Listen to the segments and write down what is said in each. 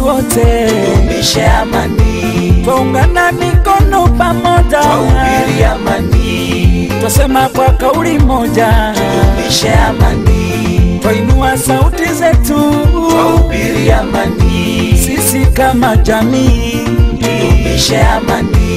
wote tudumishe amani, twaungana mikono pamoja, twahubiri amani, twasema kwa kauli moja, tudumishe amani, twainua sauti zetu twahubiri amani, sisi kama jamii. tudumishe amani.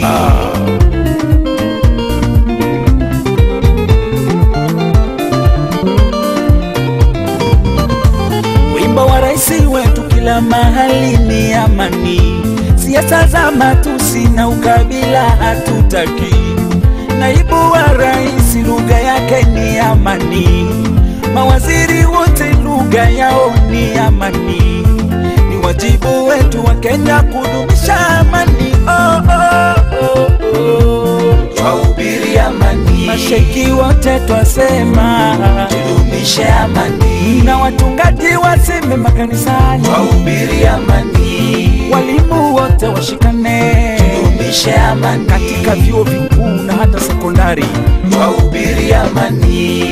Wimbo wa rais wetu kila mahali ni amani, siasa za matusi na ukabila hatutaki. Naibu wa rais lugha yake ni amani, mawaziri wote lugha yao ni amani. Ni wajibu wetu wa Kenya kudumisha amani. Oh, oh, oh, oh. Twahubiri amani, Masheki wote twasema tudumishe amani, na watungaji waseme makanisani, twahubiri amani, walimu wote washikane tudumishe amani, katika vyuo vikuu na hata sekondari. twahubiri amani,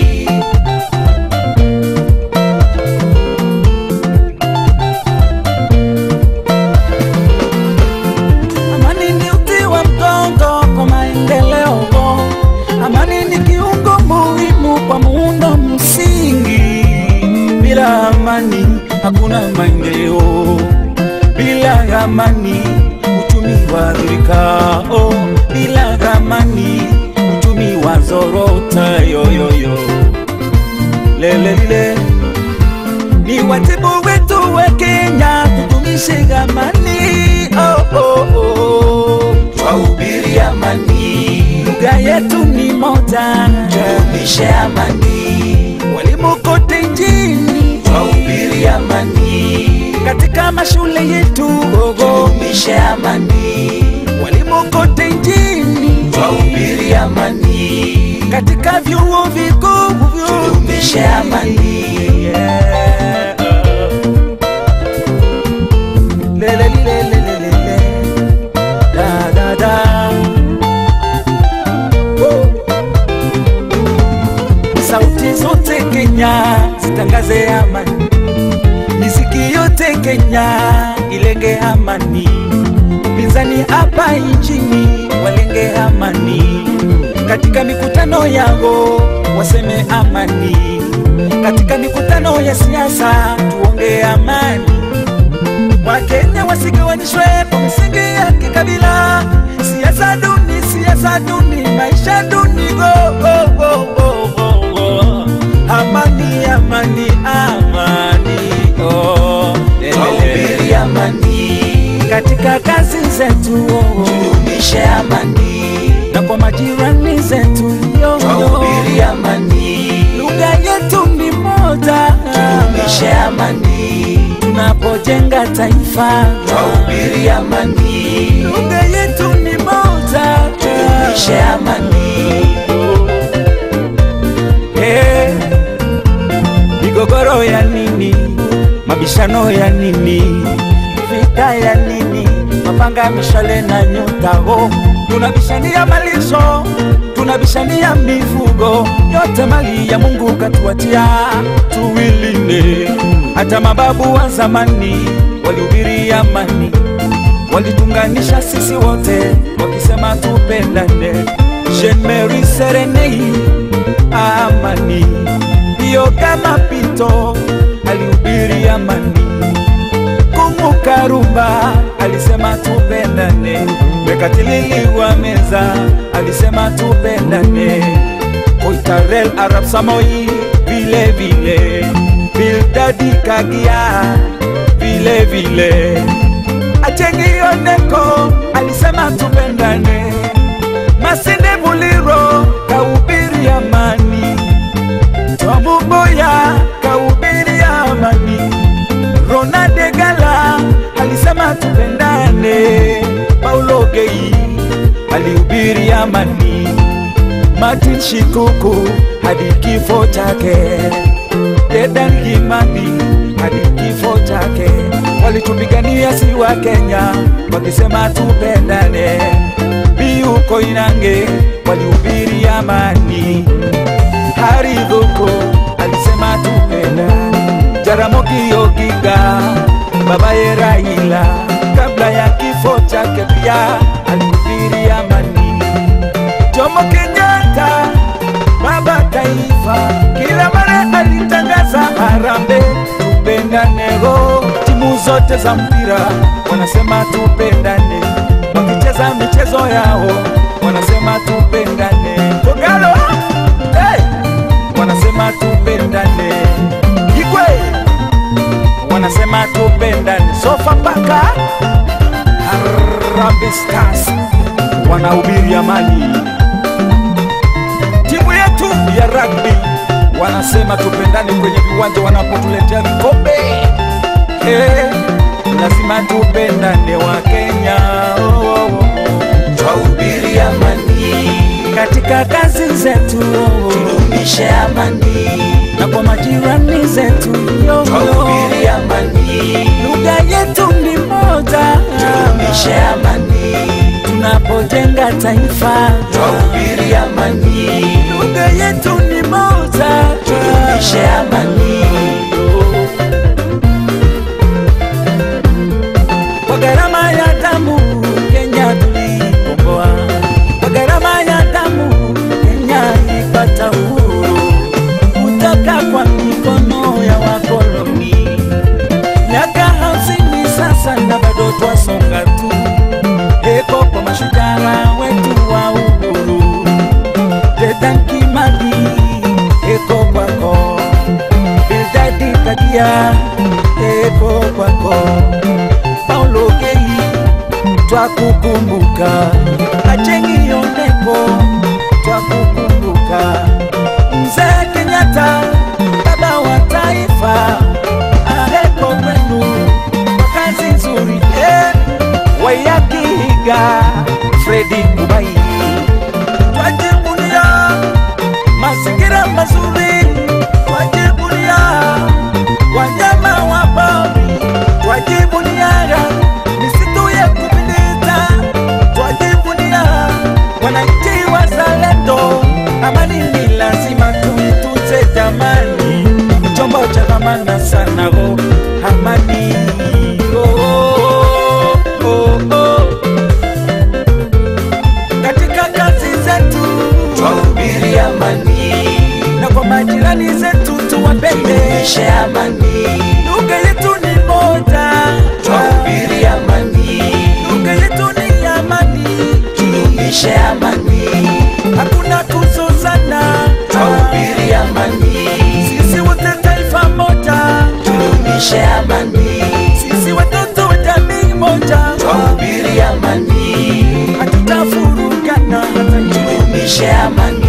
Amani ni uti wa mgongo kwa maendeleo, amani ni kiungo muhimu kwa muundo msingi. Bila amani hakuna maendeleo, bila amani uchumi wadhurika, oh, bila amani uchumi wazorota yoyoyo lelelile ni wajibu wetu wa Kenya tudumishe amani. Oh, oh, oh. twahubiri amani, Lugha yetu ni moja, tudumishe amani, walimu kote nchini, twahubiri amani, katika mashule yetu ogo, tudumishe amani, walimu kote nchini, twahubiri amani, katika vyuo vikuu tudumishe amani, Yeah. Lelelelelelele. Da, da, da. Woo. Sauti zote Kenya zitangaze amani, miziki yote Kenya ilenge amani, pinzani hapa nchini walenge amani, katika mikutano yao waseme amani, katika mikutano ya siasa tuonge amani. Wakenya wasigawanishwe kwa misingi ya kikabila, siasa duni, siasa duni, maisha duni, go, go, go, go, go, go. Amani, amani, amani, oh, lelele. twahubiri amani, katika kazi zetu oh, tudumishe amani, na kwa majirani zetu yo, yo. twahubiri amani, lugha yetu ni moja, tudumishe amani, tunapojenga taifa twahubiri amani, lugha yetu ni moja, tudumishe amani, Eh, migogoro ya nini? Mabishano ya nini? Vita ya nini? Mapanga, mishale na nyutago, tunabishania malisho, tunabishania mifugo, yote mali ya Mungu katuatia, tuwilinde. Hata mababu wa zamani walihubiri amani, walitunganisha sisi wote wakisema tupendane. Jean Mary Serenei amani, ndiyo kama Pito alihubiri amani. Kumu Karumba alisema tupendane, Mekatilili wa Meza alisema tupendane, Koitarel Arab Samoi vile vile, Bildadi Kagia vile vile, Achengi Oneko alisema tupendane, Masinde Muliro kahubiri amani, Twamuboya kahubiri amani, Ronade Gala alisema tupendane, Paulo Gei alihubiri amani, Martin Shikuku hadi kifo chake, Dedan Kimani hadi kifo chake, walitupigania si wa Kenya wakisema tupendane. Biu Koinange walihubiri amani, Hari Goko alisema tupendane, Jaramogi Oginga babaye Raila kabla ya kifo chake pia alihubiri amani. Jomo Kenyatta baba taifa kila mara alitangaza harambee, tupendanego. Timu zote za mpira wanasema tupendane, wakicheza michezo yao wanasema tupendane. Kogalo hey! wanasema tupendane. Igwe wanasema tupendane. Sofapaka Harambee Stars wanahubiri amani timu yetu ya rugby wanasema tupendane kwenye viwanja wanapotuletea vikombe. Eh, lazima tupendane wa Kenya oh, oh, oh. twahubiri amani, katika kazi zetu oh, oh. tudumishe amani, na kwa majirani zetu yo, yo. twahubiri amani, lugha yetu ni moja tudumishe amani, tunapojenga taifa twahubiri amani, lugha yetu ni moja tudumishe amani, kwa gharama ya damu Kenya tulikomboa, kwa gharama ya damu Kenya ilipata uhuru kutoka kwa mikono ya wakoloni. Miaka hamsini sasa na bado twasonga tu, eko kwa mashujaa wetu wa uhuru. Dedan Kimathi, eko kwako, Bildadi Kadia, eko kwako Paulo Gei twakukumbuka, Ajengi Onepo twakukumbuka, Mzee Kenyatta baba wa taifa, aheko kwenu kwa kazi nzuri eh, Waiyaki Higa, Fredi Kubai twajivunia mazingira mazuri, twajivunia wanyama wa pori, twajivunia misitu ya kupendeza, twajivunia wananchi wazalendo. Amani ni lazima tuitunze jamani, chombo cha dhamana sana oh, amani oh, oh, oh, oh. katika kazi zetu twahubiri amani, na kwa majirani zetu tuwapende. tudumishe amani, Lugha yetu ni moja, twahubiri amani, lugha yetu ni amani, tudumishe amani, hakuna kuzozana, twahubiri amani, sisi wote taifa moja, tudumishe amani, sisi watoto wa jamii moja, twahubiri amani, hatutafurugana hata kidogo. tudumishe amani,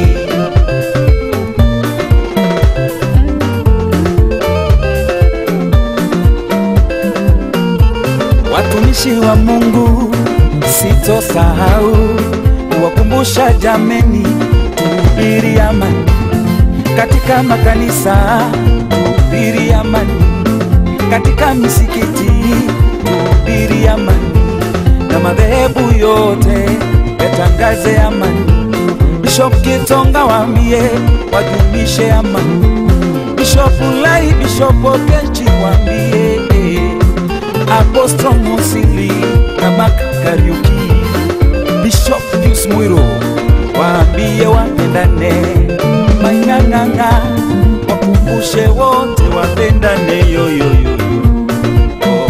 Watumishi wa Mungu sitosahau kuwakumbusha jameni, tuhubiri amani katika makanisa, tuhubiri amani katika misikiti, tuhubiri amani na madhehebu yote yatangaze amani. Bishop Kitonga waambie wadumishe amani. Bishop Ulai, Bishop Okechi waambie Apostle Musili na Maka Kariuki, Bishop Pius Mwiro waambie wapendane, Maing'ang'ang'a wakumbushe wote wapendane yoyoyo. Oh.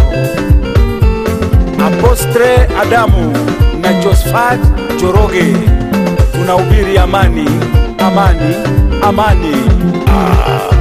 Apostre Adamu na Josephat Joroge tunahubiri amani, amani, amani. Ah.